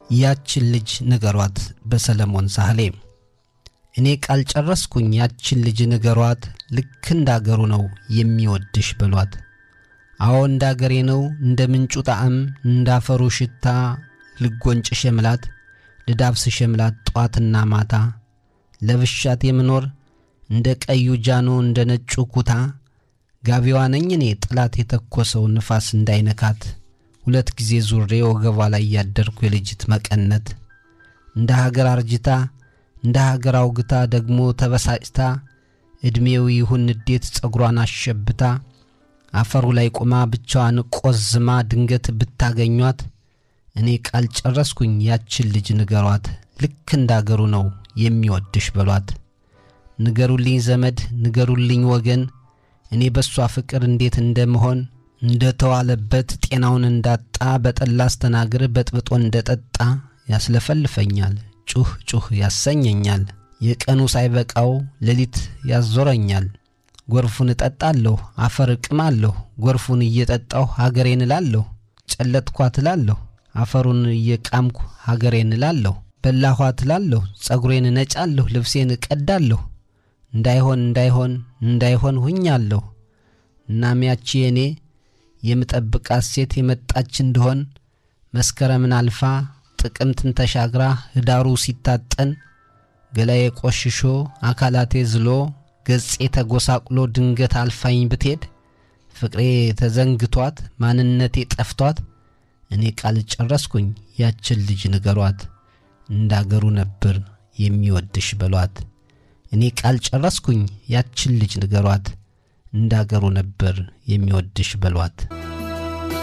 ያችን ልጅ ንገሯት በሰለሞን ሳህሌ። እኔ ቃል ጨረስኩኝ ያችን ልጅ ንገሯት፣ ልክ እንዳገሩ ነው የሚወድሽ በሏት። አዎ እንዳገሬ ነው እንደ ምንጩ ጣዕም እንዳፈሩ ሽታ ልጎንጭ ሸምላት ልዳብስ ሸምላት ጧትና ማታ ለብሻት የምኖር እንደ ቀዩ ጃኖ እንደ ነጩ ኩታ ጋቢዋ ነኝ እኔ ጥላት የተኮሰው ንፋስ እንዳይነካት ሁለት ጊዜ ዙሬ ወገቧ ላይ ያደርኩ የልጅት መቀነት እንደ ሀገር አርጅታ እንደ ሀገር አውግታ ደግሞ ተበሳጭታ ዕድሜው ይሁን ንዴት ጸጉሯን አሸብታ አፈሩ ላይ ቆማ ብቻዋን ቆዝማ ድንገት ብታገኟት እኔ ቃል ጨረስኩኝ ያችን ልጅ ንገሯት፣ ልክ እንዳገሩ ነው የሚወድሽ በሏት። ንገሩልኝ ዘመድ ንገሩልኝ ወገን እኔ በእሷ ፍቅር እንዴት እንደምሆን እንደ ተዋለበት ጤናውን እንዳጣ በጠላ አስተናግር በጥብጦ እንደ ጠጣ ያስለፈልፈኛል፣ ጩህ ጩህ ያሰኘኛል። የቀኑ ሳይበቃው ሌሊት ያዞረኛል። ጎርፉን እጠጣለሁ አፈር እቅማለሁ፣ ጎርፉን እየጠጣሁ ሀገሬን እላለሁ። ጨለጥኳት እላለሁ አፈሩን እየቃምኩ ሀገሬን እላለሁ። በላኋት እላለሁ ጸጉሬን እነጫለሁ፣ ልብሴን እቀዳለሁ። እንዳይሆን እንዳይሆን እንዳይሆን ሁኛለሁ። እናም ያቺ እኔ የምጠብቃት ሴት የመጣች እንደሆን መስከረምን አልፋ ጥቅምትን ተሻግራ ህዳሩ ሲታጠን ገላዬ ቆሽሾ አካላቴ ዝሎ ገጼ ተጎሳቁሎ ድንገት አልፋኝ ብትሄድ ፍቅሬ ተዘንግቷት ማንነቴ ጠፍቷት እኔ ቃል ጨረስኩኝ ያችን ልጅ ንገሯት እንዳገሩ ነበር የሚወድሽ በሏት። እኔ ቃል ጨረስኩኝ ያችን ልጅ ንገሯት እንዳገሩ ነበር የሚወድሽ በሏት።